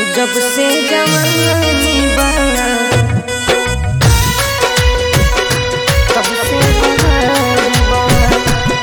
जब से जवानी बना तब से बहार बना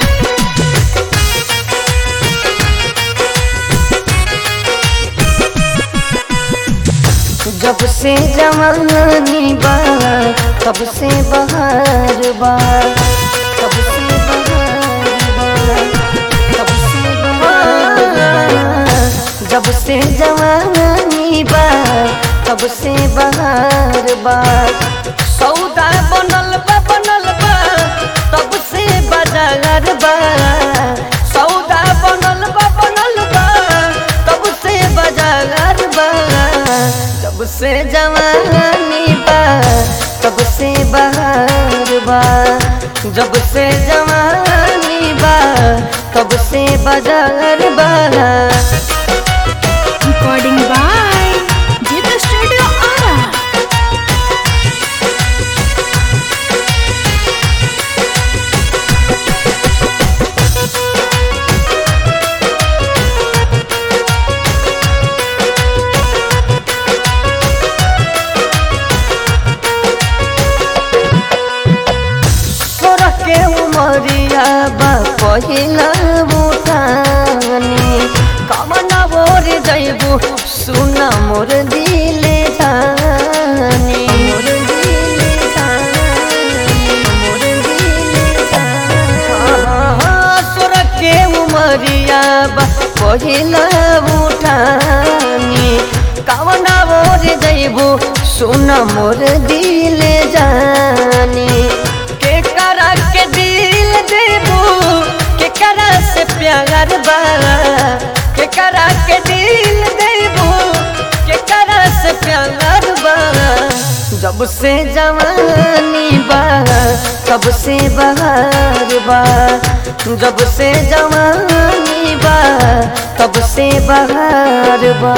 जब से जवानी बा तब से बहार बा तब से बहार बा तब से बहार बा जब से जवानी बा तब से बहार बा सौदा बनल बा बनल बा तब से बाजार बा सौदा बनल बा बनल बा तब से बाजार बा जब से जवानी बा तब से बहार बा जब से जवानी बा तब से बाजार बा Recording by Jita Studio Ara. सोरह के उमरिया बा पहिला बुटानी कमना बोर जैबू सुना मोर दिले जानी मोर दिले जानी मोर दिले जानी सोरह के उमरिया बा पहिला बुटानी कमना बोर जैबू सुना मोर दिले जानी के करा के दिल देबू के करा से प्यार बा के करा के दिल देबू के करा से प्यार बा जब से जवानी बा तब से बहार बा जब से जवानी बा तब से बहार बा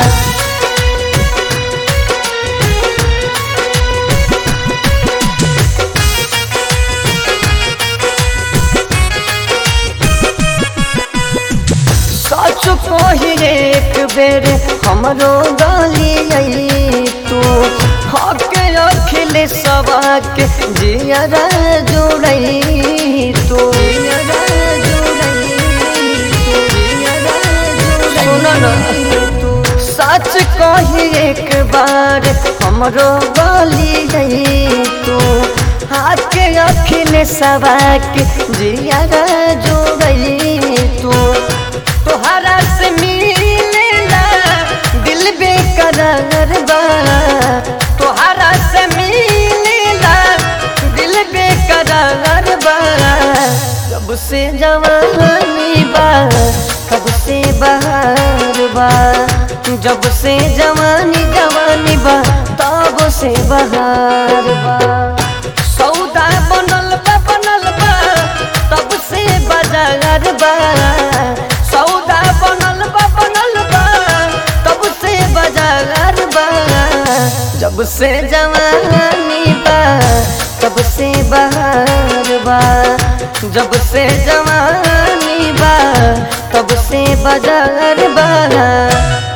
सच कही एक बेर हमरो गाली आई तू हक अखिल सबाक जियरा जोड़ई तू जियरा जोड़ई तू जियरा जोड़ई तू सच कही एक बार हमरो गाली आई तू हाथ के अखिल सबाक जियरा जोड़ई तू तोहरा से मिलेला दिल बेकरार बा तोहरा से मिलेला दिल बेकरार बा कब से जवानी बा कब से बहार बा जब से जवानी जवानी बा तब से बहार बा सौदा बनल बा बनल बा तब से बाजार बा सौदा बनल बा बनल बा तब से बाजार बा जब से जवानी बा तब से बहार बा जब से जवानी बा तब से बाजार बा